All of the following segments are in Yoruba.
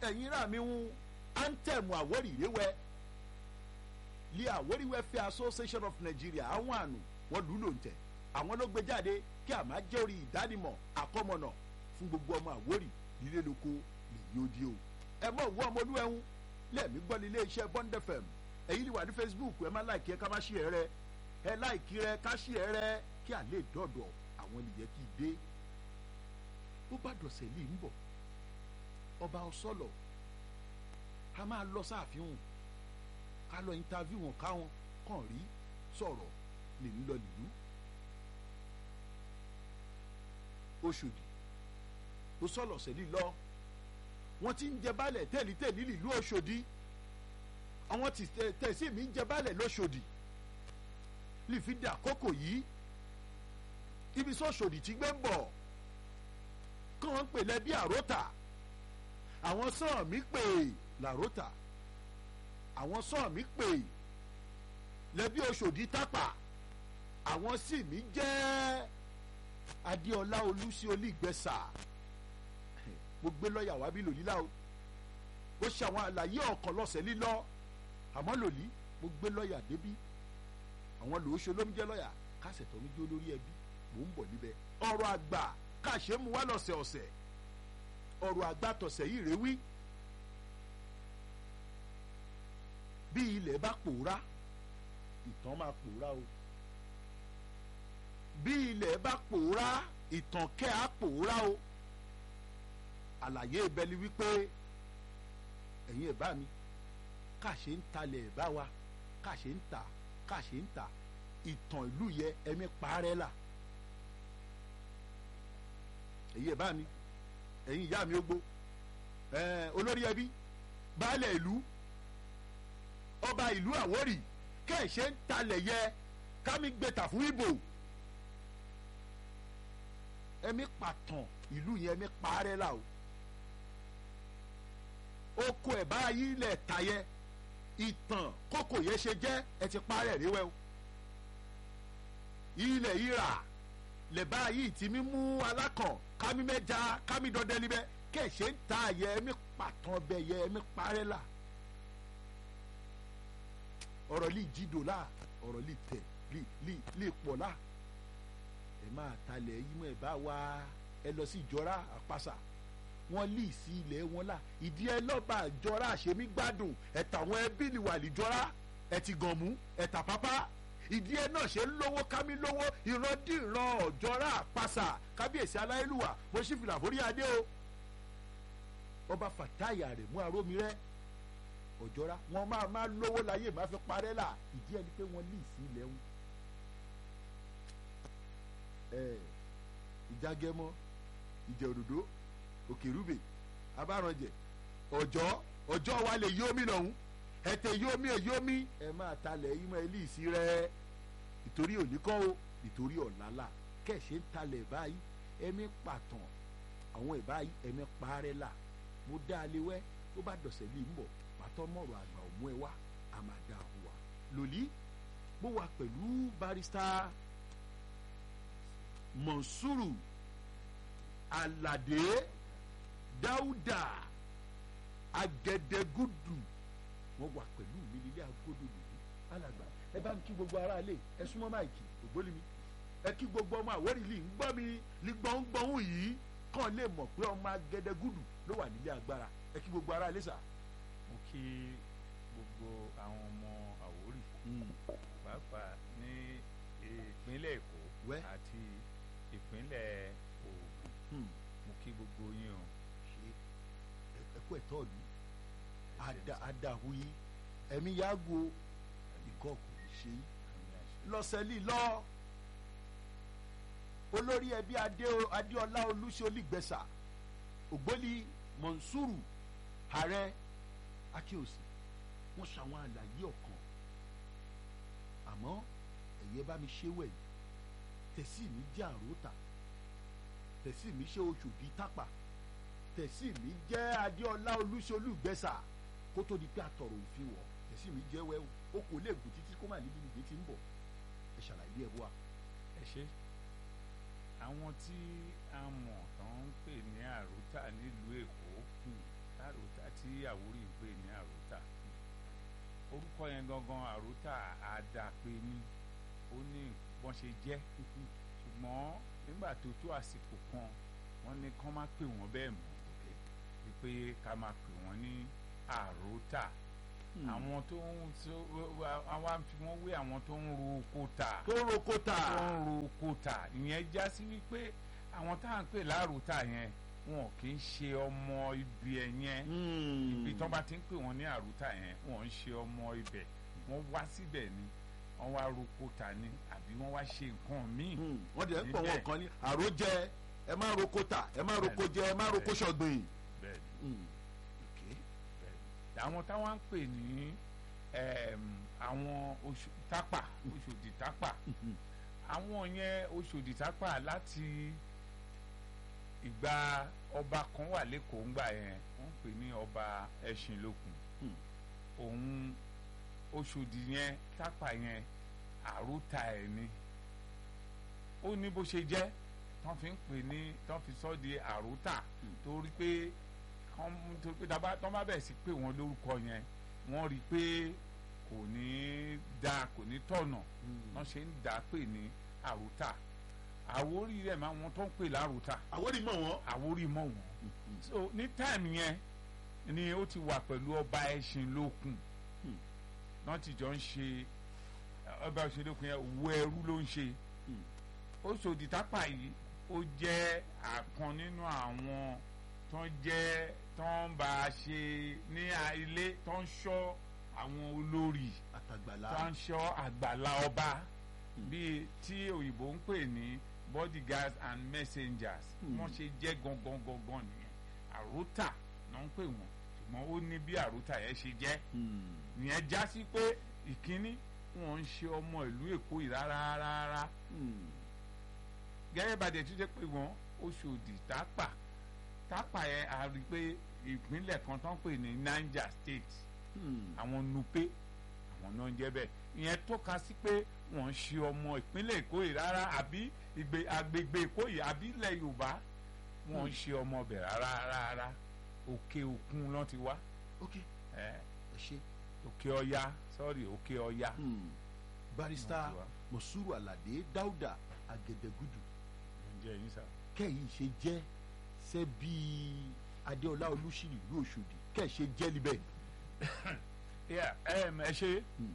ẹ̀yin rà mí ń anthem àwórì rẹwẹ́ lé àwórì welfare association of nigeria àwọn àánú wọn lù ú lò ń tẹ̀ àwọn ló gbé jáde kí àmà jẹ́ orí ìdánimọ̀ àkọ́mọ̀nà fún gbogbo ọmọ àwórì lílé lóko lè yí ó di o ẹ mọ̀ òwú ọmọ olúwẹ̀hún lẹ́ẹ̀mí gbọ́ ní iléeṣẹ́ bond fm èyí ni wà ní facebook ẹ má láìkí ẹ ká má ṣí ẹ rẹ ẹ láìkí rẹ ká ṣí ẹ rẹ kí à lè dọ̀dọ̀ àwọn ènìyàn kì í dé bó bá dọ̀sẹ̀ lè ń bọ̀ ọba ọsọlọ a máa lọ sáàfihàn ká lọ interview wọn káwọn kàn rí sọ̀rọ̀ lè ń lọ nìlú oṣòdì tó sọ̀lọ̀ sẹ́lí lọ wọ́n ti ń jẹ baálẹ̀ tẹ̀lítẹ̀lí nílùú oṣòdì àwọn tí tẹ̀sí mi ń jẹ baálẹ̀ lóṣòdì lè fi dà kókò yìí ibi sọ́ṣòdì tí gbé ń bọ̀ kí wọ́n ń pè lẹ́bí àròtà àwọn sàn mí pè làròtà àwọn sàn mí pè lẹ́bí oṣòdì tápà àwọn sì mí jẹ́ adéọlá olùsí olígbẹ́sà mo gbé lọ́ọ̀yà wá bí lòlí láò ó ṣe àwọn àlàyé ọ̀kan lọ́sẹ̀ lílọ́ àmọ́ lòlí mo gbé lọ́ọ̀yà débí àwọn lòóṣe ló ń jẹ́ lọ́ọ̀yà kásẹ̀ tó ń jó lórí ẹbí mò ń bọ̀ níbẹ̀ ọ̀rọ̀ àgbà káṣe mu wá lọ́sẹ̀ ọ̀sẹ̀ ọ̀rọ̀ àgbà tọ̀sẹ̀ yìí rèé wí bí ilẹ̀ bá pòórá ìtàn máa pòórá o bí ilẹ̀ bá pòórá ìtàn kẹ́ á pòórá o àlàyé ibẹ̀ ni wípé ẹ̀yin ẹ̀ bá mi káṣe ń talẹ̀ ẹ̀ bá wa káṣe ń ta káṣe ń ta ìtàn ìlú yẹ ẹ̀mí parẹ́ là ẹ̀yin ẹ̀ bá mi ẹ̀yin ìyá mi ó gbó olórí ẹbí baálẹ̀ ìlú ọba ìlú àwórì kẹ́ẹ̀ṣẹ́ ń talẹ̀ yẹ kámi gbẹ̀tà fún ìbò ẹ̀mí pàtàn ìlú yẹn ẹ̀mí parẹ́ là o oko ẹ̀ báyìí lẹ̀ tayẹ ìtàn kókò yẹn ṣe jẹ́ ẹ ti parẹ́ ríwẹ́ o ilẹ̀ ìrà lẹ̀ báyìí tí mi mú alákàn kámi mẹ́ja kámi dọdẹ níbẹ̀ kẹ̀ṣẹ́ ń ta yẹ ẹ̀mí pàtàn bẹ̀ yẹ ẹ̀mí parẹ́ là ọ̀rọ̀ lè jídò là ọ̀rọ̀ lè tẹ̀ lè lè lè pọ̀ là ẹ máa talẹ̀ yìí mọ̀ ẹ bá wa ẹ lọ sí ìjọra àpàṣà wọn lì sí ilẹ̀ wọn là ìdí ẹ lọ́ba àjọra àṣemí gbádùn ẹ̀tà àwọn ẹbí ni wà lìjọra ẹ ti gàn mú ẹ̀tà pápá ìdí ẹ náà ṣe ń lówó kámi lówó ìrandíran ọ̀jọ́ra àpàṣà kábíyèsí aláìlúwà mo ṣì fìlà forí adé o ọba fàtáyà rẹ̀ mú arómi rẹ̀ ọ̀jọ́ra wọn máa máa lówó láyé máa fi parẹ́ là ìdí ẹ ni pé wọ́n lì sí ilẹ̀ wọn ìjágẹmọ ìjẹòdòdó òkèrúbè abárànjẹ ọjọ́ ọjọ́ wa lè yómi lọ́hùn ẹtẹ yómi èyómi ẹ máa talẹ̀ yín mọ́ ẹlíìsí rẹ ìtorí òníkọ́ o ìtorí ọ̀làlà kẹ̀ṣẹ́ ń talẹ̀ báyìí ẹ̀mí pàtàn àwọn ìbáyìí ẹ̀mí parẹ́ là mo dá a lé wẹ́ tó bá dọ̀sẹ̀ lè ń bọ̀ pàtó mọ̀rọ̀ àgbà òmú ẹ wá a máa dá a wà lòlí mo wà pẹ̀lú barista mọ̀nsúrù aládé dáúdà agẹdẹgúdù wọn wà pẹ̀lú mi nílé agododo yìí alàgbà ẹ bá ń kí gbogbo ara lè ẹ súnmọ́ máìkì ògbólí mi ẹ kí gbogbo ọmọ àwórì lì ń gbọ́ mi ní gbọ̀ngbọ̀n yìí kàn lè mọ̀ pé ọmọ agẹdẹgúdù ló wà nílé agbára ẹ kí gbogbo ara lè sà. mo kí gbogbo àwọn ọmọ àwórì pàápàá ní ìpínlẹ̀ èkó Wẹ́. àti ìpínlẹ̀ ògùn mo kí gbogbo yín o. ṣe ẹkọ ẹtọ ọdún adahu yìí ẹmí yaago ikọ kò ní ṣe yìí lọsẹlí lọ olórí ẹbí Adé- adéọlá olùsí olùgbẹsà ògbólí mọ̀nsúrù ààrẹ akíyèsí wọ́n ṣàwọn àlàyé ọ̀kan àmọ́ ẹ̀yẹ bá mi ṣe wẹ̀ yìí tẹ̀sí mi jẹ́ àròótà tẹ̀sí mi ṣe oṣù bíi tápà tẹ̀sí mi jẹ́ adéọlá olùsí olùgbẹsà kó tó di pé àtọ̀rọ̀ òfin wọ̀ tẹ̀sí mi jẹ́ wẹ́wù ó kò lè gùn títí kó má níbi nìgbé tí ń bọ̀ ẹ ṣàlàyé ẹ̀ wá. ẹ ṣe àwọn tí a mọ̀ tó ń pè ní àròtà nílùú èkó àròtà tí tí àwórí ń pè ní àròtà orúkọ yẹn gangan àròtà àdàpè ni ó ní bọ́n ṣe jẹ́ ṣùgbọ́n nígbà tó tó àsìkò kan wọ́n ní kán má pè wọ́n bẹ́ẹ̀ mọ́ wípé ká máa pè wọ́n ní àròtà àwọn tó ń tó àwọn àfi wọ́n wé àwọn tó ń ro kóta tó ń roko tó tà ń ro kóta ìyẹn já sí wípé àwọn tá à ń pè láròtà yẹn wọn kì í ṣe ọmọ ibi ẹ̀ yẹn ibi tán bá ti ń pè wọ́n ní àròtà yẹn wọn ń ṣe ọmọ ibẹ̀ wọ́n wá síbẹ̀ ni wọ́n wá ro kóta ni àbí wọ́n wá ṣe nǹkan míì wọ́n dẹ̀ ń pọ̀ níbẹ̀. wọn kan ní àròjẹ ẹ má roko tà ẹ má roko jẹ ẹ má roko ṣọ̀gbìn. bẹ́ẹ̀ ni. Mm. Okay. àwọn táwọn ń pè ní ẹm, àwọn oṣù tápà oṣòdì tápà àwọn yẹn oṣòdì tápà láti ìgbà ọba kan wà lẹ́kọ̀ọ́ ńgbà yẹn wọ́n pè ní ọba ẹṣinlókun Hmm. òun oṣòdì yẹn tápà yẹn àròta ẹ̀ ni ó ní bó ṣe jẹ́ tán fi ń pè ní tán fi sọ́ di àròta torí pé kán torí pé dábàá tán bá bẹ̀rẹ̀ sí pé wọ́n lórúkọ yẹn wọ́n rí i pé kò ní dáa kò ní tọ̀nà wọ́n ṣe ń dà á pè ní àròta àwórí rẹ̀ máa wọn tó ń pè láròta àwòrán mọ̀ wọ́n. àwórí mọ̀ wọ́n so ní táìmù yẹn ni ó ti wà pẹ̀lú ọba ẹṣin lókun Hmm. náà ti jọ ń ṣe ọba ẹṣin lókun yẹn wo ẹrú ló ń ṣe Hmm. Oṣòdì Tápà yìí ó jẹ́ àkan nínú àwọn tó ń jẹ́ tó ń bá a ṣe ní a- ilé tó ń ṣọ́ àwọn olórí àtàgbàlá. tó ń ṣọ́ àgbàlá ọba bíi tí òyìnbó ń pè ní bodyguards and messengers Hmm. wọ́n ṣe jẹ́ gangan gangan nìyẹn àròtà náà ń pè wọ́n ṣùgbọ́n ó ní bí àròtà yẹn ṣe jẹ́ Mm. ìyẹn já sí pé ìkíní wọn ń ṣe ọmọ ìlú Èkó yìí rárá rárá Mm. gẹ́gẹ́ bá dẹ̀ tún jẹ́ pé wọ́n Oṣòdì Tápà Tápà yẹn a rí i pé ìpínlẹ̀ kan tán pè ní Niger State Mm. àwọn Nupe àwọn náà ń jẹ́ bẹ́ẹ̀ ìyẹn tọ́ka sí pé wọ́n ń ṣe ọmọ ìpínlẹ̀ Èkó yìí rárá àbí ìgbé agbègbè Èkó yìí àbí ilẹ̀ Yorùbá wọ́n ń ṣe ọmọ ọbẹ̀ rárá rárá òkè òkun lọ́n ti wá ok ẹ̀, ẹ ṣe. òkè Ọya sọ́ọ̀rì òkè Ọya Mm. barista Wọ́n ti wá. mosuru alade dauda agẹdẹgudu ló ń jẹ́ yín sá. kẹ́yìn ṣe jẹ́ ṣe bí adéọlá olùsílì ìlú Òṣòdì kẹ́ẹ̀ ṣe jẹ́ libẹ̀. Yeah, um, ẹ ṣe Hmm.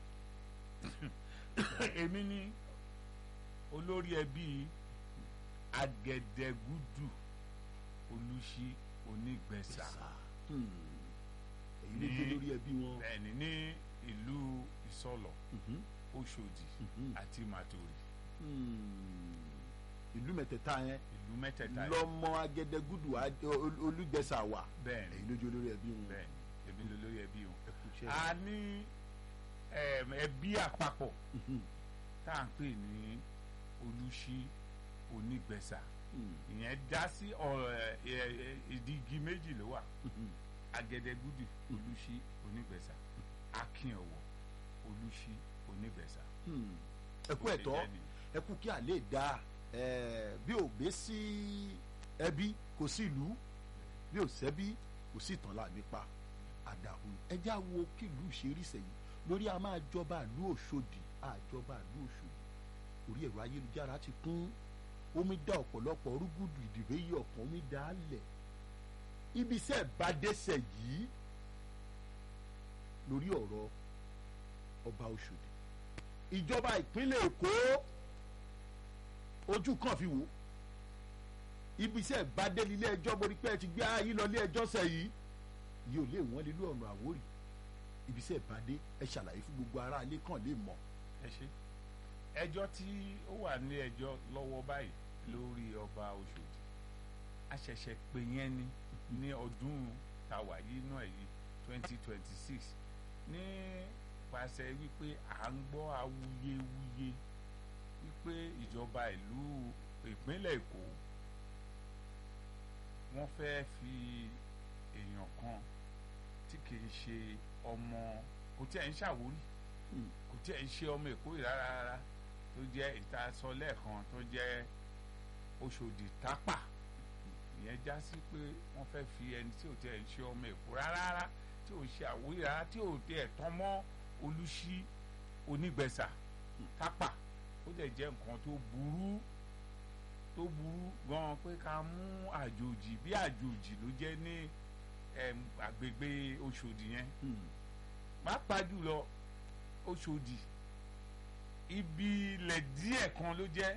èmi ni olórí ẹbí agẹdẹgúdù olùṣí onígbẹ̀sà Mm. èyí ló Ní- dé lórí ẹbí wọn. bẹ́ẹ̀ni ní ìlú ìsọlọ̀ Mhm. Òṣòdì Mhm. àti màtòrì Mm. ìlú mẹ́tẹ̀ẹ̀ta yẹn ìlú mẹ́tẹ̀ẹ̀ta yìí. lọ́mọ agẹdẹgudu Adé- Ol- olùgbẹ̀sà wà bẹ́ẹ̀ni èyí ló dé lórí ẹbí wọn. bẹ́ẹ̀ni èmi ló lórí ẹbí wọn. ẹ kú iṣẹ́. a ní um, ẹbí àpapọ̀ Mhm. tá à ń pè ní olùṣí onígbẹ̀sà Mm. ìyẹn dá sí ọ̀rọ̀ ẹ̀, ẹ̀, ẹ̀, ìdí igi méjì ló wà Mhm. agẹdẹgúdù olùṣí onígbẹ̀sà akínọ̀wọ̀ olùṣí onígbẹ̀sà. Mm. ẹ kú Bó ṣe ẹ̀tọ́ jẹ́ nìyẹn. ẹ kú kí àlè dá ẹ bí ò gbé sí ẹbí kò sí ìlú bí ò sẹ́bí kò sí ìtàn láàmì pa àdàhùn ẹ já wo kí ìlú ṣe rí sẹ́yìn lórí a máa jọba ìlú Òṣòdì àjọba ìlú Òṣòdì orí ẹ̀rọ ayélujára ti kún omi dá ọ̀pọ̀lọpọ̀ rúgùdù ìdìbò yìí ọ̀kan omi dá a lẹ̀ ibi iṣẹ́ ìbádẹ́sẹ̀ yìí lórí ọ̀rọ̀ ọba Òṣòdì ìjọba ìpínlẹ̀ Èkó ojú kan fi wò ibi iṣẹ́ ìbádẹ́lì ilé ẹjọ́ borí pé ẹ ti gbé ayé lọ ilé ẹjọ́ sẹ́ yìí yìí ò lè wọ́n lé lọ́rùn Àwórì ibi iṣẹ́ ìbádé ẹ ṣàlàyé fún gbogbo ará ilé kan lè mọ̀. ẹ ṣe ẹjọ́ tí ó wà ní ẹjọ́ lọ́wọ́ báyìí lórí ọba Òṣòdì a ṣẹ̀ṣẹ̀ pè yẹn ni ní ọdún tàwa yìí náà yìí twenty twenty six nípasẹ̀ wípé à ń gbọ́ awuyewuye wípé ìjọba ìlú ìpínlẹ̀ Èkó wọ́n fẹ́ fi èèyàn kan tí kì í ṣe ọmọ kò tí ẹ̀ ń ṣàwórí Hmm. kò tí ẹ̀ ń ṣe ọmọ Èkó yìí rárá rárá tó jẹ́ ìtasọ lẹ́ẹ̀kan tó jẹ́ Òṣòdì Tápà ìyẹn já sí pé wọ́n fẹ́ fi ẹni tí ò tẹ̀ ń ṣe ọmọ èkó rárá tí ò ṣe àwòrán rárá tí ò tẹ̀ tán mọ́ olùṣí onígbẹ̀sà tápà ó dẹ̀ jẹ́ nǹkan tó burú tó burú gan pé ká mú àjòjì bí àjòjì ló jẹ́ ní em, agbègbè Òṣòdì yẹn pàápàá jùlọ Òṣòdì ibi ilẹ̀ díẹ̀ kan ló jẹ́